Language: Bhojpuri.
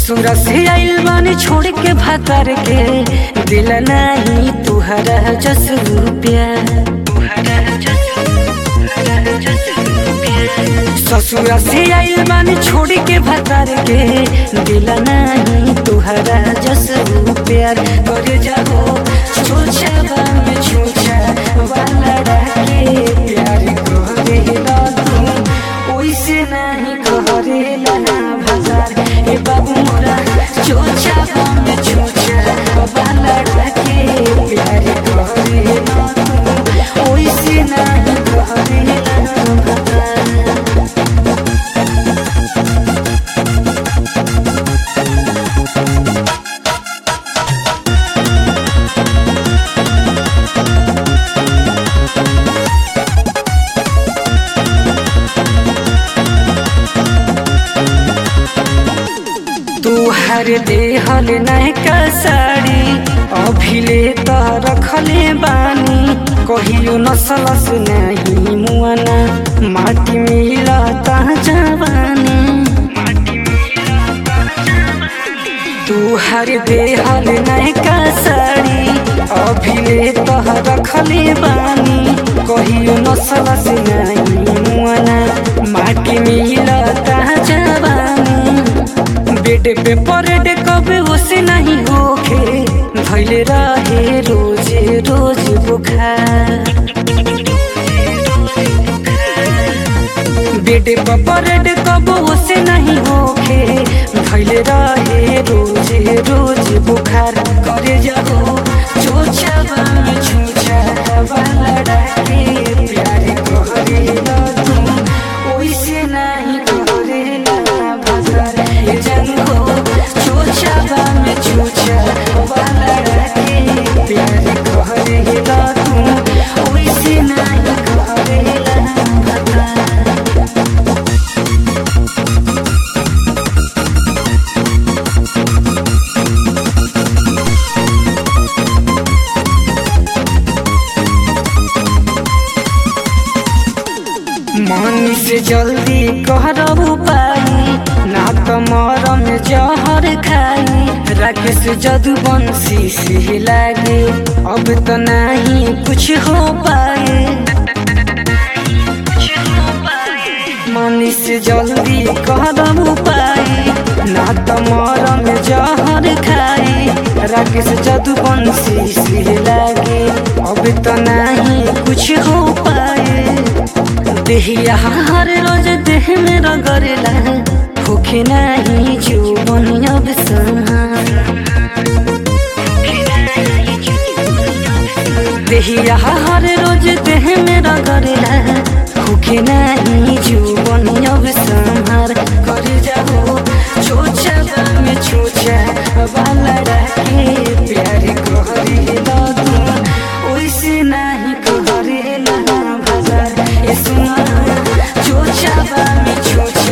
ससुर से आइल बानी छोड़ के भातर के दिल नहीं तुहरा जस रुपया ससुर से आइल बानी छोड़ के भातर के दिल नहीं तुहरा जस रुपया कर जाओ छोछा बाम छोछा वाला के प्यार करे ला तू ओइसे नहीं करे ला भजार ए बाबू मोरा छोछा बाम छोछा वाला के प्यार करे ला तू ओइसे नहीं करे ला भजार तू हर देहल नैका साड़ी अभिले त रखले बानी कहियो नसलस नहीं मुआना माटी मिला ता जवानी तू हर देहल नैका साड़ी अभिले त रखले बानी कहियो नसलस नहीं मुआना माटी मिला ता जवानी बेड पे परेड कभी उसे नहीं होखे धैले रहे रोज रोज बुखार बेड पे परेड कब उसे नहीं होखे धैले रहे रोज रोज बुखार करे जाओ छोछा बाम छोछा वाला डाके प्यार करे ला तू ओइसे नहीं करे ला भजार ए जंगो छोछा बाम छोछा वाला डाके प्यार करे ला तू ओइसे नहीं करे ला भजार मन से जल्दी कहरबू पाई ना तो मरम जहर खाई राकेश जदुवंशी से लागे अब तो नहीं कुछ हो पाए मन से जल्दी कहरबू पाई ना तो मरम जहर खाई राकेश जदुवंशी से लागे अब तो नहीं कुछ हो पाए देहिया हर रोज देह में रगड़ला होखे नहीं जीवन अब देहिया हर रोज देह में रगड़ला होखे नहीं जीवन अब संहार कर जाओ छोछा में छोछा वाला के प्यार करेला तू ओइसे नहीं करेला भजार ए सुना छोछा में छोछा